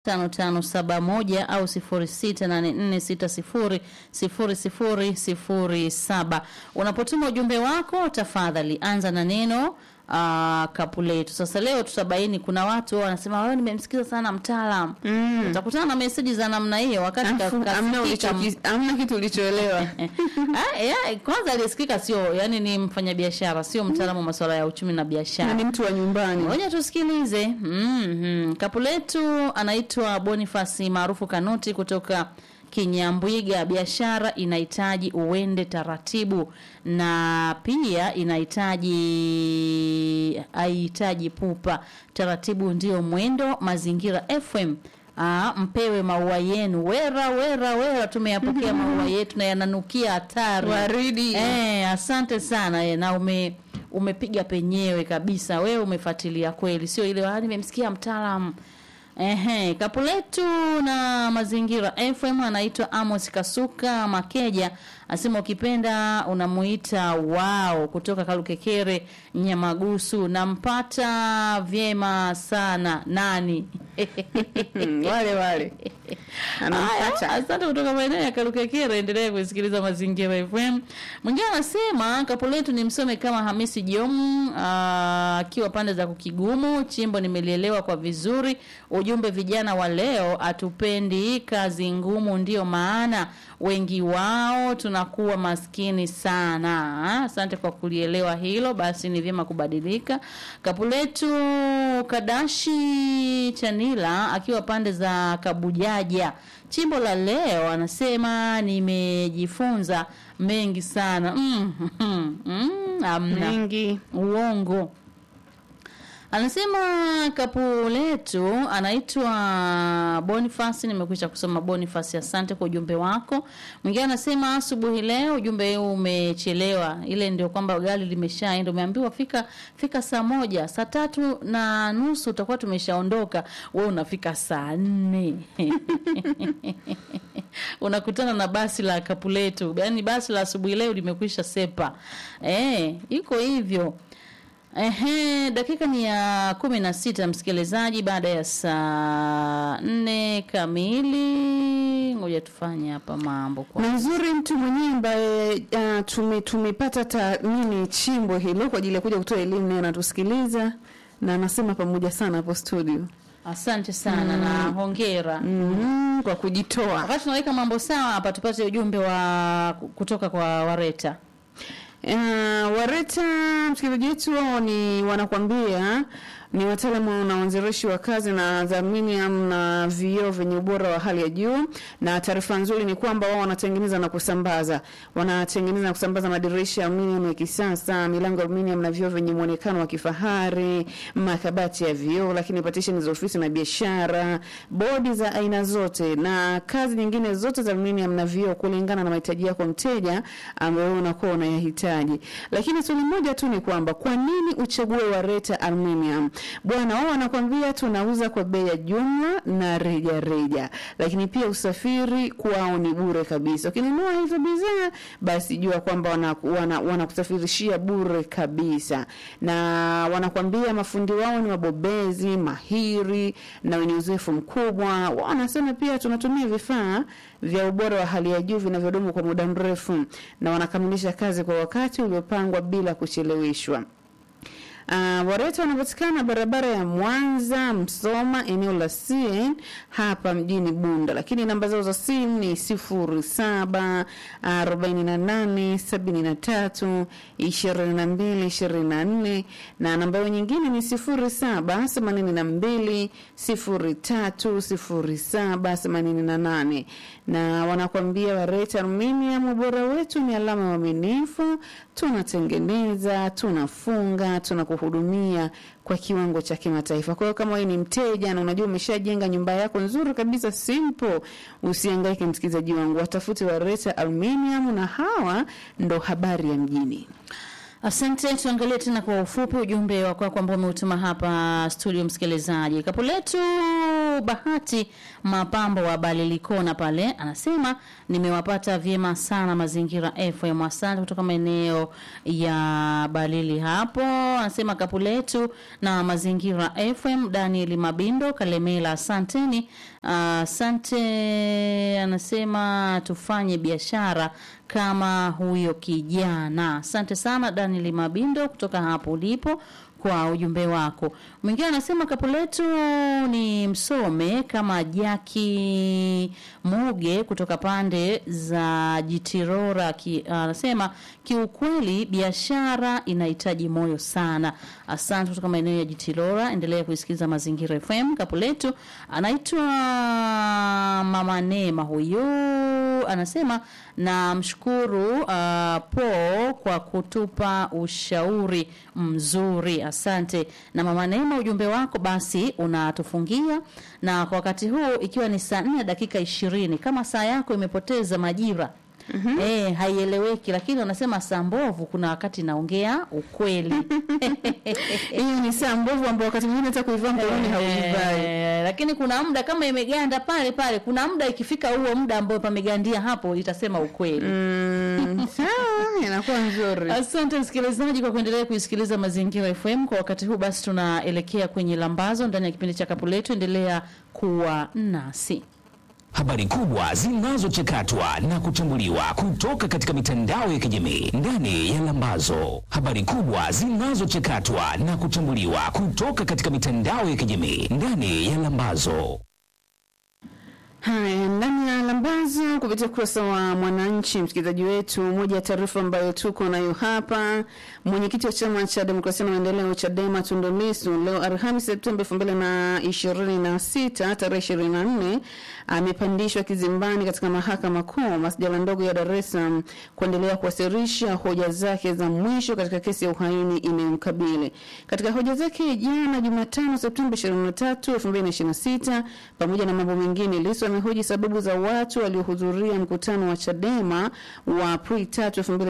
5571 au 0684600007. Unapotuma ujumbe wako, tafadhali anza na neno Uh, kapu letu. Sasa leo tutabaini, kuna watu wao wanasema wewe, nimemsikiza sana mtaalam. Mm. Utakutana na meseji za namna hiyo wakati ka- Afu, amna kasikika ulichoki- amna kitu ulichoelewa. Ah, ya, kwanza aliyesikika sio, yani ni mfanyabiashara, sio mtaalamu wa masuala ya uchumi na Na biashara. ni mtu wa nyumbani. Ngoja tusikilize. Mm-hmm. Kapu letu anaitwa Bonifasi maarufu Kanuti kutoka Kinyambwiga. Biashara inahitaji uende taratibu na pia inahitaji haihitaji pupa. Taratibu ndio mwendo. Mazingira FM Aa, mpewe maua yenu wera wera wera, tumeyapokea maua yetu na yananukia hatari Waridi. Eh, asante sana eh, na ume umepiga penyewe kabisa. Wewe umefuatilia kweli, sio ile ah, nimemsikia mtaalamu. Ehe, kapu letu na mazingira FM anaitwa Amos Kasuka Makeja, asema ukipenda unamuita wao kutoka Kalukekere Nyamagusu, nampata vyema sana nani Mm, wale wale. Anampata. Haya, Asante kutoka maeneo ya Kalukekere, endelea kusikiliza Mazingira FM. Mwingine anasema kapu letu ni msome kama Hamisi Jom ah, akiwa pande za Kukigumu. Chimbo nimelielewa kwa vizuri. Ujumbe, vijana wa leo hatupendi kazi ngumu, ndio maana wengi wao tunakuwa maskini sana. Ah, Asante kwa kulielewa hilo, basi ni vyema kubadilika. Kapu letu Kadashi Chanila akiwa pande za Kabujaja. Chimbo la leo anasema nimejifunza mengi sana. Mm, mm, mm, amna Mengi. uongo. Anasema kapu letu anaitwa Boniface. Nimekwisha kusoma Boniface, asante kwa ujumbe wako. Mwingine anasema asubuhi leo ujumbe huu umechelewa, ile ndio kwamba gari limeshaenda. Umeambiwa fika fika saa moja, saa tatu na nusu utakuwa tumeshaondoka, wewe unafika saa nne unakutana na basi la kapu letu, yaani basi la asubuhi leo limekwisha sepa. Eh, iko hivyo. Ehe, dakika ni ya kumi na sita msikilizaji, baada ya saa nne kamili. Ngoja tufanye hapa mambo kwa na nzuri mtu mwenyewe ambaye uh, tume, tumepata tathmini chimbo hilo kwa ajili ya kuja kutoa elimu naye anatusikiliza na anasema pamoja sana hapo studio asante sana na hongera. mm, kwa kujitoa Wakati tunaweka mambo sawa hapa, tupate ujumbe wa kutoka kwa Wareta. Uh, Wareta msikilizaji wetu wao ni wanakwambia ni wataalamu na wanzilishi wa kazi na za aluminium na vioo vyenye ubora wa hali ya juu, na taarifa nzuri ni kwamba wao wanatengeneza na kusambaza, wanatengeneza na kusambaza madirisha ya aluminium ya kisasa, milango ya aluminium na vioo vyenye muonekano wa kifahari, makabati ya vioo, lakini partition za ofisi na biashara, bodi za aina zote na kazi nyingine zote za aluminium na vioo kulingana na mahitaji yako mteja ambayo unakuwa unayahitaji. Lakini swali moja tu ni kwamba kwa nini uchague Wareta Aluminium? Bwana wao wanakwambia tunauza kwa bei ya jumla na reja reja, lakini pia usafiri kwao ni bure kabisa. Ukinunua hizo bidhaa, basi jua kwamba wanakusafirishia wana, wanakusafirishia bure kabisa, na wanakwambia mafundi wao ni wabobezi mahiri na wenye uzoefu mkubwa. Wao wanasema pia tunatumia vifaa vya ubora wa hali ya juu vinavyodumu kwa muda mrefu, na wanakamilisha kazi kwa wakati uliopangwa bila kucheleweshwa. Uh, Wareta wanapatikana barabara ya Mwanza Msoma, eneo la CN hapa mjini Bunda, lakini namba zao za simu ni sifuri saba arobaini na nane sabini na tatu ishirini na mbili ishirini na nne na namba yao nyingine ni sifuri saba themanini na mbili sifuri tatu sifuri saba themanini na nane na wanakwambia Wareta Aluminium, ubora wetu ni alama ya uaminifu. Tunatengeneza, tunafunga, tunakuhudumia kwa kiwango cha kimataifa. Kwa hiyo kama wewe ni mteja na unajua umeshajenga nyumba yako nzuri kabisa simple, usihangaike msikilizaji wangu, watafute Wareta Aluminium, na hawa ndo habari ya mjini. Asante, tuangalie tena kwa ufupi ujumbe wa kwako ambao umeutuma hapa studio, msikilizaji. Kapu letu Yusufu Bahati Mapambo wa Balilikona pale, anasema nimewapata vyema sana Mazingira FM. Asante kutoka maeneo ya Balili hapo. Anasema kapu letu na Mazingira FM. Daniel Mabindo Kalemela, asanteni. Asante. anasema tufanye biashara kama huyo kijana. Asante sana Daniel Mabindo kutoka hapo ulipo kwa ujumbe wako. Mwingine anasema kapu letu ni msome kama Jaki Muge kutoka pande za Jitirora ki, anasema kiukweli biashara inahitaji moyo sana. Asante kutoka maeneo ya Jitirora, endelea kusikiliza Mazingira FM. Kapu letu anaitwa Mama Neema, huyu anasema na mshukuru uh, po kwa kutupa ushauri mzuri asante. Na mama Neema, ujumbe wako basi unatufungia, na kwa wakati huu ikiwa ni saa nne dakika ishirini kama saa yako imepoteza majira Mm -hmm. Eh, haieleweki lakini unasema saa mbovu, kuna wakati naongea ukweli. Hiyo ni saa mbovu ambayo wakati mwingine hata kuivaa mkononi hauivai. Eh, lakini kuna muda kama imeganda pale pale, kuna muda ikifika huo muda ambao pamegandia hapo itasema ukweli. Mm, sawa, inakuwa nzuri. Asante msikilizaji kwa kuendelea kuisikiliza Mazingira FM. Kwa wakati huu basi tunaelekea kwenye lambazo ndani ya kipindi cha kapu letu. Endelea kuwa nasi. Habari kubwa zinazochakatwa na kuchambuliwa kutoka katika mitandao ya kijamii ndani ya Lambazo. Habari kubwa zinazochakatwa na kuchambuliwa kutoka katika mitandao ya kijamii ndani ya Lambazo. Haya, ndani ya Lambazo kupitia ukurasa wa Mwananchi, msikilizaji wetu, moja ya taarifa ambayo tuko nayo hapa, mwenyekiti wa chama cha demokrasia na maendeleo CHADEMA Tundu Lissu leo Alhamisi Septemba elfu mbili na ishirini na sita tarehe ishirini na nne amepandishwa kizimbani katika mahakama kuu masjala ndogo ya Dar es Salaam kuendelea kuwasilisha hoja zake za mwisho katika kesi ya uhaini inayomkabili. Katika hoja zake jana Jumatano Septemba 23, 2026 pamoja na mambo mengine, Lissu amehoji sababu za watu waliohudhuria mkutano wa Chadema wa Aprili 3,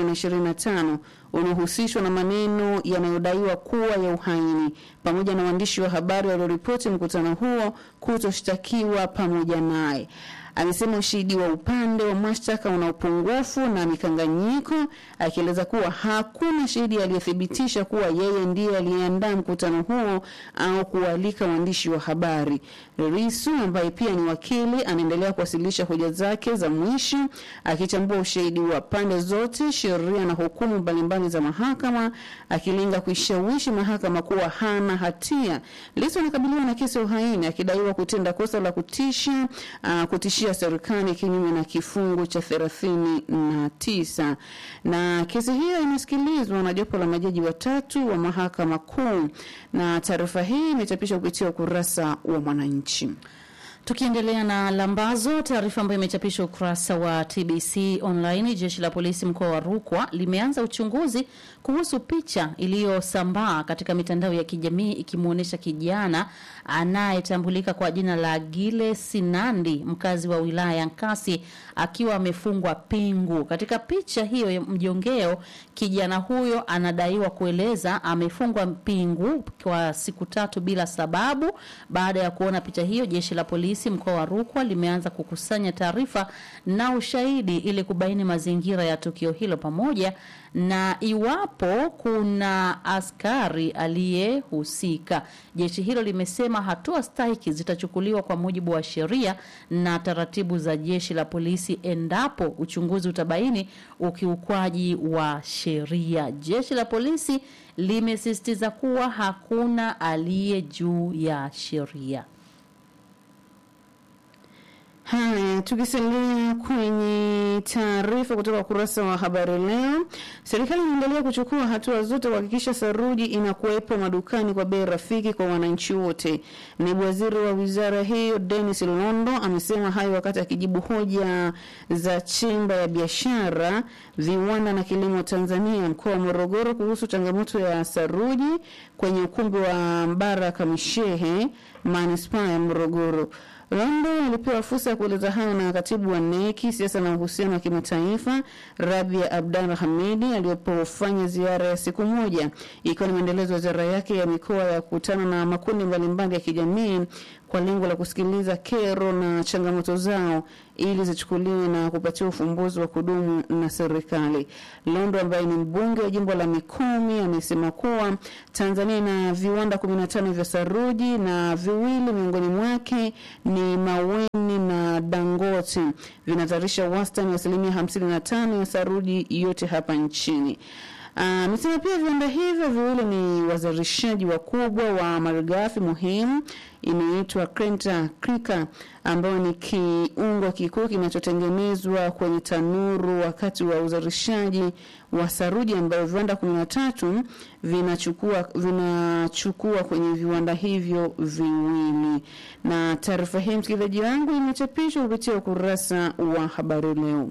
2025 unaohusishwa na maneno yanayodaiwa kuwa ya uhaini pamoja na waandishi wa habari walioripoti mkutano huo kutoshtakiwa pamoja naye. Amesema ushahidi wa upande wa mashtaka una upungufu na mikanganyiko, akieleza kuwa hakuna shahidi aliyethibitisha kuwa yeye ndiye aliyeandaa mkutano huo au kualika waandishi wa habari. Lissu ambaye pia ni wakili anaendelea kuwasilisha hoja zake za mwisho, akichambua ushahidi wa pande zote, sheria na hukumu mbalimbali za mahakama, akilenga kuishawishi mahakama kuwa hana hatia. Lissu anakabiliwa na kesi ya uhaini akidaiwa kutenda kosa la kutisha, uh, kutishia serikali kinyume na kifungu cha thelathini na tisa na kesi hiyo imesikilizwa na jopo la majaji watatu wa mahakama kuu, na taarifa hii imechapishwa kupitia ukurasa wa Mwananchi. Tukiendelea na lambazo, taarifa ambayo imechapishwa ukurasa wa TBC online, jeshi la polisi mkoa wa Rukwa limeanza uchunguzi kuhusu picha iliyosambaa katika mitandao ya kijamii ikimwonyesha kijana anayetambulika kwa jina la Gile Sinandi, mkazi wa wilaya ya Nkasi, akiwa amefungwa pingu. Katika picha hiyo ya mjongeo, kijana huyo anadaiwa kueleza amefungwa pingu kwa siku tatu bila sababu. Baada ya kuona picha hiyo, jeshi la polisi mkoa wa Rukwa limeanza kukusanya taarifa na ushahidi ili kubaini mazingira ya tukio hilo pamoja na iwapo kuna askari aliyehusika. Jeshi hilo limesema hatua stahiki zitachukuliwa kwa mujibu wa sheria na taratibu za jeshi la polisi endapo uchunguzi utabaini ukiukwaji wa sheria. Jeshi la polisi limesisitiza kuwa hakuna aliye juu ya sheria. Haya, tukisalia kwenye taarifa kutoka ukurasa wa habari leo, serikali inaendelea kuchukua hatua zote kuhakikisha saruji inakuwepo madukani kwa bei rafiki kwa wananchi wote. Naibu waziri wa wizara hiyo Dennis Londo amesema hayo wakati akijibu hoja za chemba ya biashara, viwanda na kilimo Tanzania mkoa wa Morogoro kuhusu changamoto ya saruji kwenye ukumbi wa Mbaraka Mishehe manispaa ya Morogoro. Londo alipewa fursa ya kueleza hayo na katibu wa neki siasa na uhusiano wa kimataifa Rabia Abdalla Hamidi aliyopofanya ziara ya siku moja ikiwa ni maendelezo ya ziara yake ya mikoa ya kukutana na makundi mbalimbali ya kijamii kwa lengo la kusikiliza kero na changamoto zao ili zichukuliwe na kupatiwa ufumbuzi wa kudumu na serikali. Londo ambaye ni mbunge wa jimbo la Mikumi amesema kuwa Tanzania ina viwanda 15 vya saruji na viwili miongoni mwake ni Maweni na Dangote vinazalisha wastani wa asilimia 55 ya saruji yote hapa nchini. Amesema pia viwanda hivyo viwili ni wazalishaji wakubwa wa malighafi muhimu inaitwa Krenta Krika ambayo ni kiungo kikuu kinachotengenezwa kwenye tanuru wakati wa uzalishaji wa saruji ambayo viwanda 13 vinachukua vinachukua kwenye viwanda hivyo viwili. Na taarifa hii msikilizaji wangu imechapishwa kupitia ukurasa wa Habari Leo.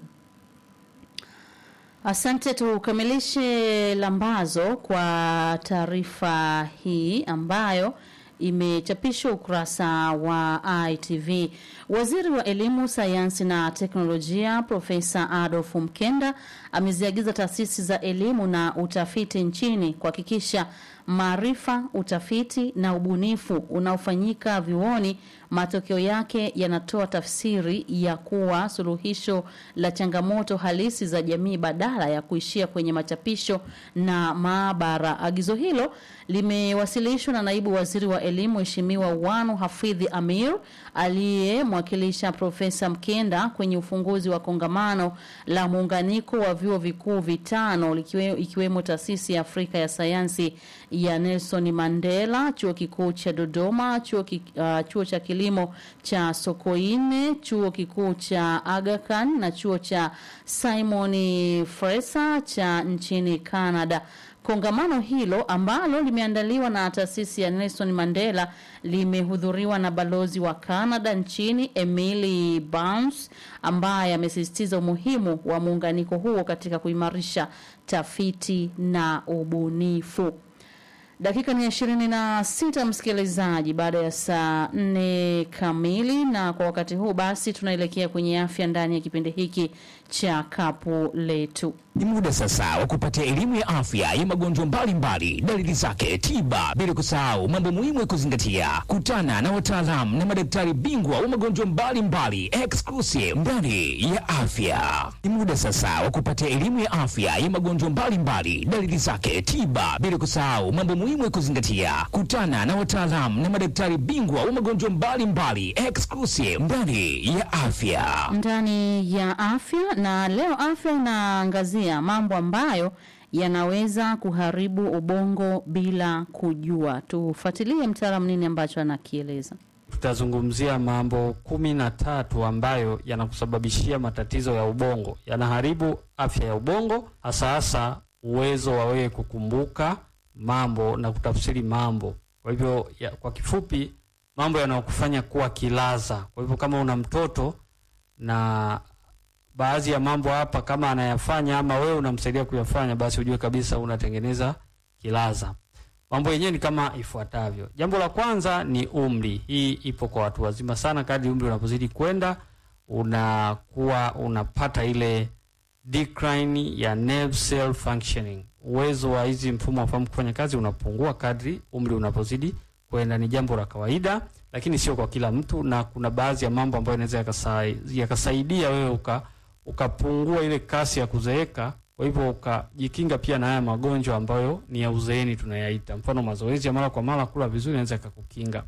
Asante, tukamilishe lambazo kwa taarifa hii ambayo imechapishwa ukurasa wa ITV. Waziri wa Elimu, Sayansi na Teknolojia Profesa Adolf Mkenda ameziagiza taasisi za elimu na utafiti nchini kuhakikisha maarifa, utafiti na ubunifu unaofanyika vyuoni matokeo yake yanatoa tafsiri ya kuwa suluhisho la changamoto halisi za jamii badala ya kuishia kwenye machapisho na maabara. Agizo hilo limewasilishwa na naibu waziri wa elimu Mheshimiwa Wanu Hafidhi Amir aliyemwakilisha Profesa Mkenda kwenye ufunguzi wa kongamano la muunganiko wa vyuo vikuu vitano likiwe, ikiwemo taasisi ya Afrika ya sayansi ya Nelson Mandela, chuo kikuu cha Dodoma, chuo, ki, uh, chuo cha kilimo cha Sokoine, chuo kikuu cha Aga Khan na chuo cha Simon Fraser cha nchini Canada. Kongamano hilo ambalo limeandaliwa na taasisi ya Nelson Mandela limehudhuriwa na balozi wa Canada nchini Emily Barnes ambaye amesisitiza umuhimu wa muunganiko huo katika kuimarisha tafiti na ubunifu. Dakika ni ishirini na sita msikilizaji, baada ya saa nne kamili, na kwa wakati huu basi tunaelekea kwenye afya ndani ya kipindi hiki cha kapu letu. Ni muda sasa wa kupatia elimu ya afya ya magonjwa mbalimbali, dalili zake, tiba, bila kusahau mambo muhimu ya kuzingatia. Kutana na wataalamu na madaktari bingwa wa magonjwa mbalimbali exclusive ndani ya afya. Ni muda sasa wa kupatia elimu ya afya ya magonjwa mbalimbali, dalili zake, tiba, bila kusahau mambo muhimu ya kuzingatia. Kutana na wataalamu na madaktari bingwa wa magonjwa mbalimbali exclusive ndani ya afya. Ndani ya afya, na leo afya inaangazia mambo ambayo yanaweza kuharibu ubongo bila kujua. Tufuatilie mtaalamu nini ambacho anakieleza. Tutazungumzia mambo kumi na tatu ambayo yanakusababishia matatizo ya ubongo, yanaharibu afya ya ubongo, hasa hasa uwezo wa wewe kukumbuka mambo na kutafsiri mambo. Kwa hivyo ya, kwa kifupi mambo yanayokufanya kuwa kilaza. Kwa hivyo kama una mtoto na baadhi ya mambo hapa kama anayafanya ama wewe unamsaidia kuyafanya, basi ujue kabisa unatengeneza kilaza. Mambo yenyewe ni kama ifuatavyo. Jambo la kwanza ni umri. Hii ipo kwa watu wazima sana. Kadri umri unapozidi kwenda, unakuwa unapata ile decline ya nerve cell functioning. Uwezo wa hizi mfumo wa fahamu kufanya kazi unapungua kadri umri unapozidi kwenda. Ni jambo la kawaida, lakini sio kwa kila mtu, na kuna baadhi ya mambo ambayo yanaweza yakasaidia yakasaidia wewe uka ukapungua ile kasi ya kuzeeka. Kwa hivyo ukajikinga pia na haya magonjwa ambayo ni ya uzeeni tunayaita. Mfano, mazoezi ya mara kwa mara, kula vizuri, inaweza ikakukinga.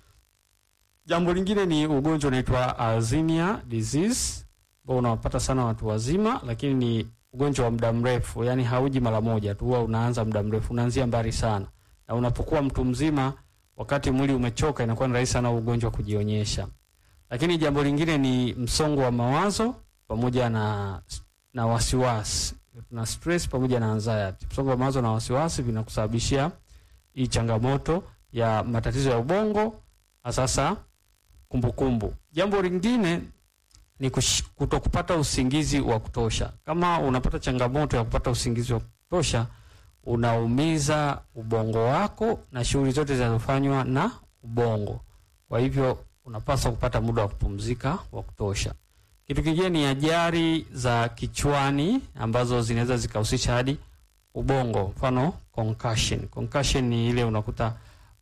Jambo lingine ni ugonjwa unaitwa Alzheimer disease ambao unawapata sana watu wazima, lakini ni ugonjwa wa muda mrefu, yani hauji mara moja tu, huwa unaanza muda mrefu, unaanzia mbali sana, na unapokuwa mtu mzima, wakati mwili umechoka, inakuwa ni rahisi sana ugonjwa kujionyesha. Lakini jambo lingine ni msongo wa mawazo pamoja na na wasiwasi na stress pamoja na anxiety. Msongo wa mawazo na wasiwasi vinakusababishia hii changamoto ya matatizo ya ubongo, sasa kumbukumbu. Jambo lingine ni kutokupata usingizi wa kutosha. Kama unapata changamoto ya kupata usingizi wa kutosha, unaumiza ubongo wako na shughuli zote zinazofanywa na ubongo. Kwa hivyo unapaswa kupata muda wa kupumzika wa kutosha. Kitu kingine ni ajali za kichwani ambazo zinaweza zikahusisha hadi ubongo, mfano concussion. Concussion ni ile unakuta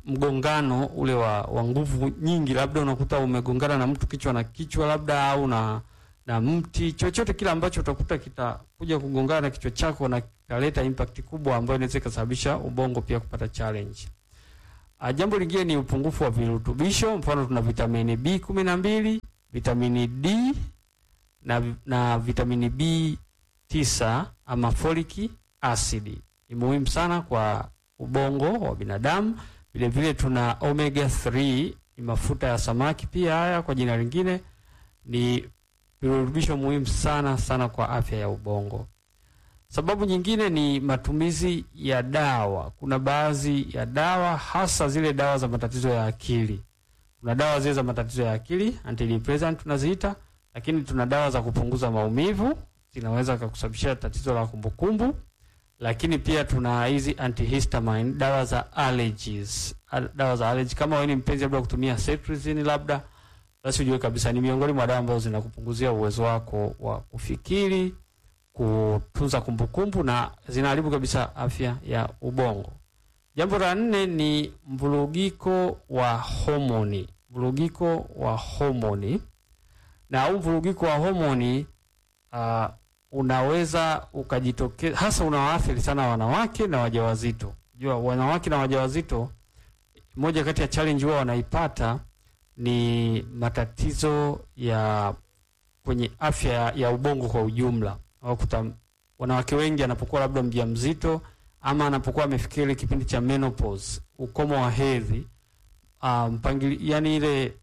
mgongano ule wa, wa nguvu nyingi, labda unakuta umegongana na mtu kichwa na kichwa labda au na na mti chochote kile ambacho utakuta kitakuja kugongana na kichwa chako na kitaleta impact kubwa ambayo inaweza ikasababisha ubongo pia kupata challenge. Uh, jambo lingine ni upungufu wa virutubisho, mfano tuna vitamini B kumi na mbili, vitamini D na, na vitamini B tisa ama folic acid ni muhimu sana kwa ubongo wa binadamu. Vile vile tuna omega 3 ni mafuta ya samaki pia, haya kwa jina lingine ni virutubisho muhimu sana sana kwa afya ya ubongo. Sababu nyingine ni matumizi ya dawa. Kuna baadhi ya dawa, hasa zile dawa za matatizo ya akili. Kuna dawa zile za matatizo ya akili antidepressant tunaziita, lakini tuna dawa za kupunguza maumivu zinaweza kukusababishia tatizo la kumbukumbu, lakini pia tuna hizi antihistamine, dawa za allergies, Al- dawa za allergy. Kama wewe ni mpenzi labda kutumia cetirizine labda, basi ujue kabisa ni miongoni mwa dawa ambazo zinakupunguzia uwezo wako wa kufikiri, kutunza kumbukumbu na zinaharibu kabisa afya ya ubongo. Jambo la nne ni mvurugiko wa homoni, mvurugiko wa homoni na huu mvurugiko wa homoni uh, unaweza ukajitokeza, hasa unawaathiri sana wanawake na wajawazito. Jua wanawake na wajawazito, moja kati ya challenge huwa wanaipata ni matatizo ya kwenye afya ya, ya ubongo kwa ujumla. Wakuta wanawake wengi anapokuwa labda mjamzito ama anapokuwa amefikia ile kipindi cha menopause, ukomo wa hedhi, uh, mpangili, yani ile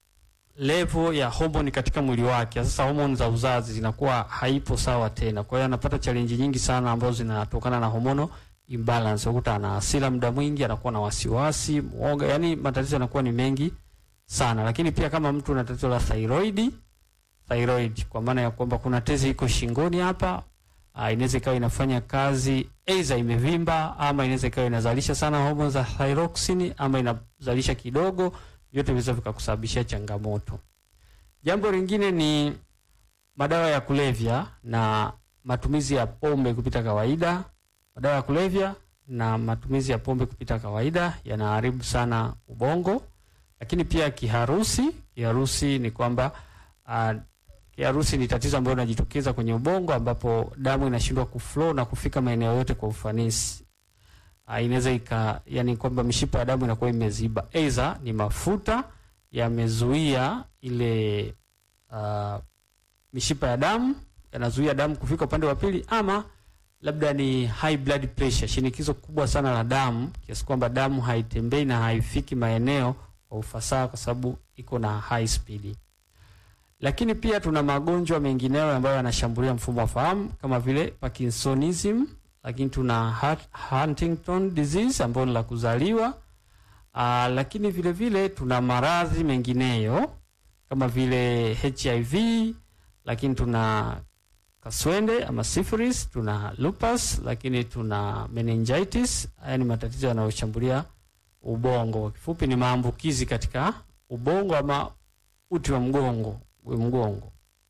level ya homoni katika mwili wake. Sasa homoni za uzazi zinakuwa haipo sawa tena, kwa hiyo anapata challenge nyingi sana ambazo zinatokana na hormonal imbalance. Ukuta ana hasira muda mwingi, anakuwa na wasiwasi, mwoga, yani matatizo yanakuwa ni mengi sana. Lakini pia kama mtu ana tatizo la thyroid, thyroid kwa maana ya kwamba kuna tezi iko shingoni hapa, uh, inaweza ikawa inafanya kazi aidha imevimba ama inaweza ikawa inazalisha sana homoni za thyroxine ama inazalisha kidogo vyote vinaweza vikakusababishia changamoto. Jambo lingine ni madawa ya kulevya na matumizi ya pombe kupita kawaida. Madawa ya kulevya na matumizi ya pombe kupita kawaida yanaharibu sana ubongo, lakini pia kiharusi. Kiharusi ni kwamba uh, kiharusi ni tatizo ambalo linajitokeza kwenye ubongo ambapo damu inashindwa kuflow na kufika maeneo yote kwa ufanisi. Uh, inaweza ika yani kwamba mishipa ya damu inakuwa imeziba, aidha ni mafuta yamezuia ile uh, mishipa ya damu yanazuia damu kufika upande wa pili, ama labda ni high blood pressure, shinikizo kubwa sana la damu kiasi kwamba damu haitembei na haifiki maeneo kwa ufasaha kwa sababu iko na high speed. Lakini pia tuna magonjwa mengineyo ambayo yanashambulia mfumo wa fahamu kama vile Parkinsonism lakini tuna Huntington disease ambayo ni la kuzaliwa. Aa, lakini vile vile tuna maradhi mengineyo kama vile HIV, lakini tuna kaswende ama syphilis, tuna lupus, lakini tuna meningitis. Haya ni matatizo yanayoshambulia ubongo. Kwa kifupi ni maambukizi katika ubongo ama uti wa mgongo, mgongo.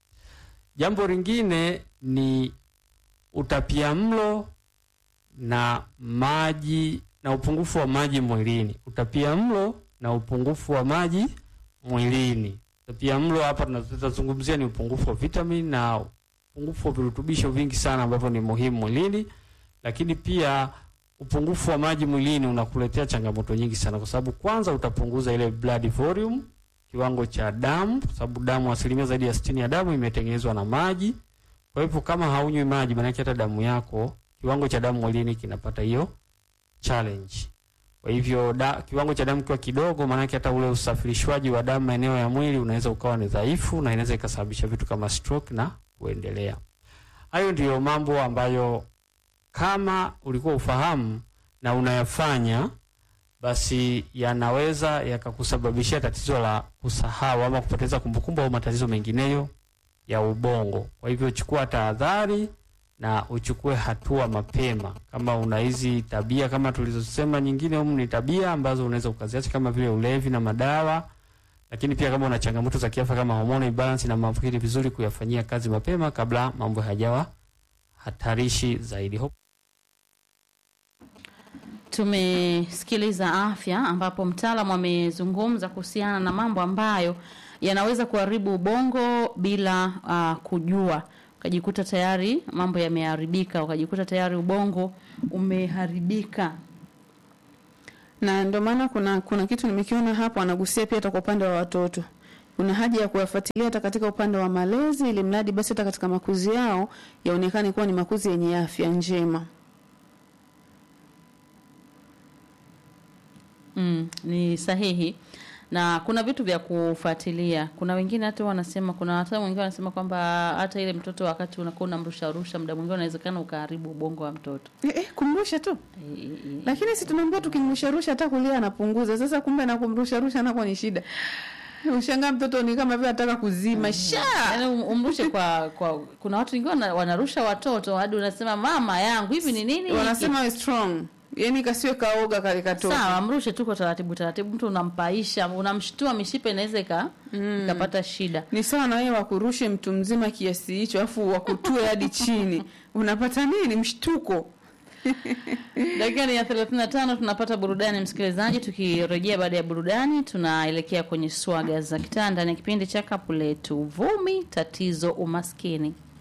Jambo lingine ni utapiamlo na maji na upungufu wa maji mwilini. Utapiamlo na upungufu wa maji mwilini. Utapiamlo hapa tunazungumzia ni upungufu wa vitamini na upungufu wa virutubisho vingi sana ambavyo ni muhimu mwilini, lakini pia upungufu wa maji mwilini unakuletea changamoto nyingi sana, kwa sababu kwanza utapunguza ile blood volume, kiwango cha damu, kwa sababu damu, asilimia zaidi ya sitini ya damu imetengenezwa na maji. Kwa hivyo kama haunywi maji, maana hata damu yako kiwango cha damu mwilini kinapata hiyo challenge. Kwa hivyo da, kiwango cha damu kiwa kidogo, maana hata ule usafirishwaji wa damu maeneo ya mwili unaweza ukawa ni dhaifu na inaweza ikasababisha vitu kama stroke na kuendelea. Hayo ndiyo mambo ambayo kama ulikuwa ufahamu na unayafanya, basi yanaweza yakakusababishia tatizo la kusahau ama kupoteza kumbukumbu au matatizo mengineyo ya ubongo. Kwa hivyo chukua tahadhari na uchukue hatua mapema. Kama una hizi tabia kama tulizosema, nyingine humu ni tabia ambazo unaweza ukaziacha kama vile ulevi na madawa, lakini pia kama una changamoto za kiafya kama hormonal imbalance na maambukizi, vizuri kuyafanyia kazi mapema kabla mambo hayajawa hatarishi zaidi. tumesikiliza afya, ambapo mtaalamu amezungumza kuhusiana na mambo ambayo yanaweza kuharibu ubongo bila uh, kujua, ukajikuta tayari mambo yameharibika, ukajikuta tayari ubongo umeharibika. na ndio maana kuna kuna kitu nimekiona hapo, anagusia pia hata kwa upande wa watoto, kuna haja ya kuwafuatilia hata katika upande wa malezi, ili mradi basi hata katika makuzi yao yaonekane kuwa ni makuzi yenye afya njema. Mm, ni sahihi na kuna vitu vya kufuatilia. Kuna wengine hata wanasema, kuna hata wengine wanasema kwamba hata ile mtoto wakati unakuwa unamrusha rusha, muda mwingine unawezekana ukaharibu ubongo wa mtoto. Eh, eh, kumrusha tu Eh, eh, eh. lakini si tunaambia tukimrusha rusha hata kulia anapunguza. Sasa kumbe na kumrusha rusha nako ni shida. Ushangaa mtoto ni kama vile anataka kuzima sha Yaani um- umrushe kwa kwa kuna watu wengine wana- wanarusha watoto hadi unasema mama yangu hivi ni nini? hiki?" wanasema we strong, yani kasiwe kaoga kale katoto. sawa, mrushe tu kwa taratibu taratibu, mtu unampaisha, unamshtua, mishipa inaweza ika ikapata shida. Ni sawa na wewe wakurushe mtu mzima kiasi hicho, afu wakutue hadi chini, unapata nini? Mshtuko. Dakika ni ya 35 tunapata burudani msikilizaji. Tukirejea baada ya burudani, tunaelekea kwenye swaga za kitaa ndani ya kipindi cha kapu letu, vumi tatizo umaskini.